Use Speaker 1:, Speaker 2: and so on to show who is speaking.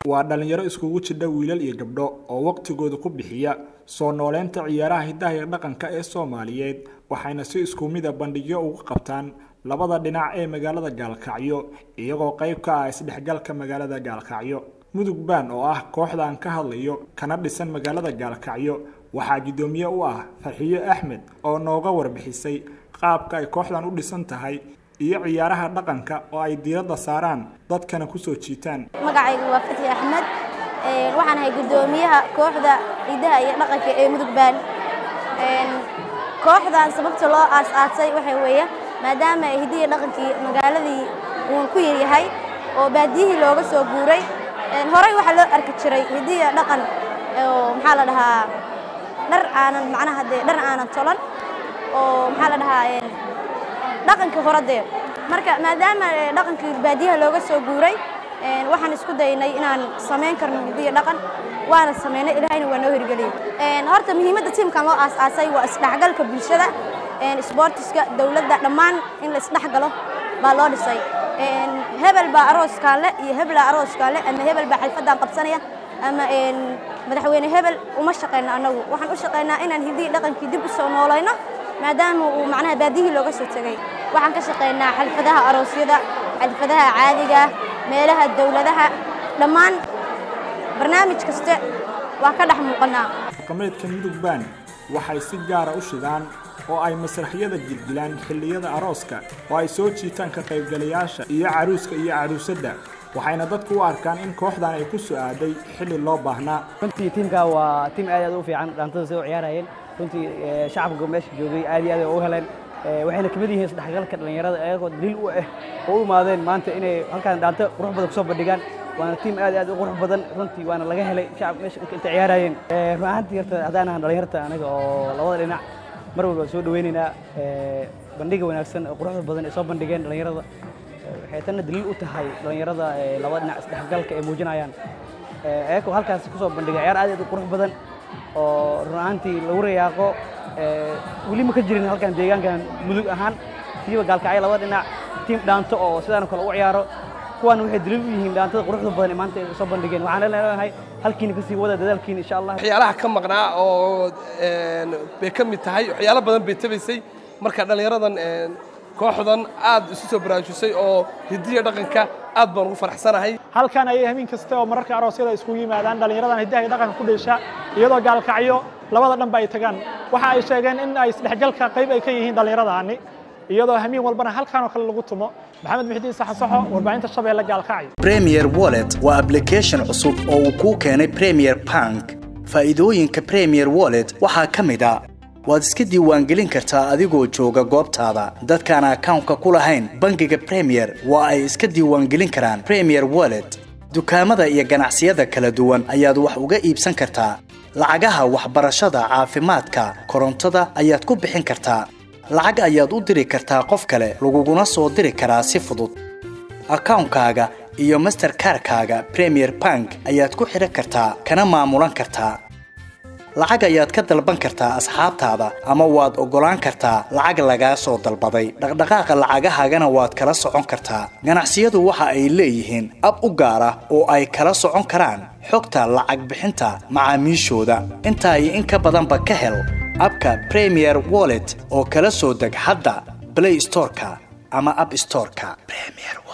Speaker 1: waa dhallinyaro iskugu jidha wiilal iyo gabdho oo waqtigooda ku bixiya soo nooleynta ciyaaraha hidaha iyo dhaqanka ee soomaaliyeed waxayna si isku mida bandhigyo ugu qabtaan labada dhinac ee magaalada gaalkacyo iyagoo qayb ka ah isdhexgalka magaalada gaalkacyo mudug baan oo ah kooxda aan ka hadlayo kana dhisan magaalada gaalkacyo waxaa guddoomiye u ah farxiyo axmed oo nooga warbixisay qaabka ay kooxdan u dhisan tahay iyo ciyaaraha dhaqanka oo ay diiradda saaraan dadkana kusoo jiitaan
Speaker 2: magacaygu waa fatxi axmed waxaan ahay guddoomiyaha kooxda ciidaha iyo dhaqanka ee mudug baan kooxdan sababta loo aas-aasay waxaa weeye maadaama hidihi dhaqankii magaaladii uu ku yaryahay oo baadiyihii looga soo guuray horey waxaa loo arki jiray hidiya dhaqan oo maxaa la dhahaa dhar aanan macnaha dee dhar aanan tolan oo maxaa la dhahaa dhaqankii hore dee marka maadaama dhaqankii baadiyaha looga soo guuray waxaan isku daynay inaan samayn karno hidiya dhaqan waana samaynay ilaahayna waa noo hirgeliyey horta muhiimadda tiimkan loo aas-aasay waa isdhexgalka bulshada isboortiska dowladda dhammaan in la isdhexgalo baa loo dhisay hebel baa arooskaale iyo hebelaa arooskaale ama hebel baa xalfadaan qabsanaya ama madaxweyne hebel uma shaqayno annagu waxaan u shaqaynaa inaan hidihii dhaqankii dib u soo noolayno maadaama uu macnaha baadiyihii looga soo tegey waxaan ka shaqaynaa xalfadaha aroosyada xalfadaha caadiga meelaha dowladaha dhammaan barnaamij kaste waa ka dhex muuqanaa
Speaker 1: dhaqameedka mudug baan waxay si gaara u shidaan oo ay masraxyada gilgilaan xilliyada arooska oo ay soo jiitaan ka qaybgalayaasha iyo caruuska iyo caruusadda waxayna dadku u arkaan in kooxdan ay ku soo-aaday xilli loo baahnaa
Speaker 3: runtii tiimka waa tiim aad aad u fiican dhaantada sida u ciyaarayeen runtii shacabka meesha joogay aad iyo aad ay u heleen waxayna kamid yihiin isdhexgalka dhallinyarada ayagoo daliil u ah oo u imaadeen maanta inay halkaan dhaanto qurux badan kusoo bandhigaan waana tiim aad aad u qurux badan runtii waana laga helay shacab meesha inta ciyaarayeen run ahaantii horta haddaan ahan dhalinyarta anaga oo labada dhinac mar walba soo dhaweynaynaa bandhiga wanaagsan oo quruxda badan ay soo bandhigeen dhallinyarada waxay tanna daliil u tahay dhallinyarada labada dhinac isdhexgalka ay muujinayaan ayagoo halkaas kusoo bandhigay ciyaar aad aad u qurux badan oo run ahaantii lagu rayaaqo weli ma ka jirin halkan deegaankan mudug ahaan siiba gaalkacyo labada dhinac tiim dhaanto oo sidaan kale u ciyaaro kuwan waxay daliil u yihiin dhaantada quruxda badan ee maanta ay soo bandhigeen waxaan leenahay halkiina kasii wada dadaalkiina insha allah
Speaker 4: waxyaalaha ka maqnaa oo bay ka mid tahay waxyaalo badan bay tabaysay marka dhallinyaradan kooxdan aad isu soo baraarujisay oo hidiya dhaqanka aad baan ugu faraxsanahay
Speaker 5: halkan ayay hamiin kasta oo mararka aroosyada iskugu yimaadaan dhallinyaradan hidaha iyo dhaqanka ku dheesha iyadoo gaalkacyo labada dhanba ay tagaan waxa ay sheegeen in ay isdhexgalka qayb ay ka yihiin dhallinyaradaani iyadoo hamiin walbana halkan oo kale lagu tumo maxamed muxidiin saxasaxo warbaahinta shabeelle gaalkacyo
Speaker 6: premier wallet waa application cusub oo uu kuu keenay premier bank faa'iidooyinka premier wallet waxaa ka mid a waad iska diiwaangelin kartaa adigoo jooga goobtaada dadkaan akawnka ku lahayn bangiga premier waa ay iska diiwaangelin karaan premier wallet dukaamada iyo ganacsiyada kala duwan ayaad wax uga iibsan kartaa lacagaha waxbarashada caafimaadka korontada ayaad ku bixin kartaa lacag ayaad u diri kartaa qof kale laguguna soo diri karaa si fudud akawnkaaga iyo masterkarkaaga premier bank ayaad ku xidhan kartaa kana maamulan kartaa lacag ayaad ka dalban kartaa asxaabtaada ama waad oggolaan kartaa lacag lagaa soo dalbaday dhaqdhaqaaqa lacagahaagana waad kala socon kartaa ganacsiyadu waxa ay leeyihiin ab u gaar ah oo ay kala socon karaan xogta lacag bixinta macaamiishooda intaa iyo in ka badanba ka hel abka premier wallet oo kala soo deg hadda blay storeka ama ab storeka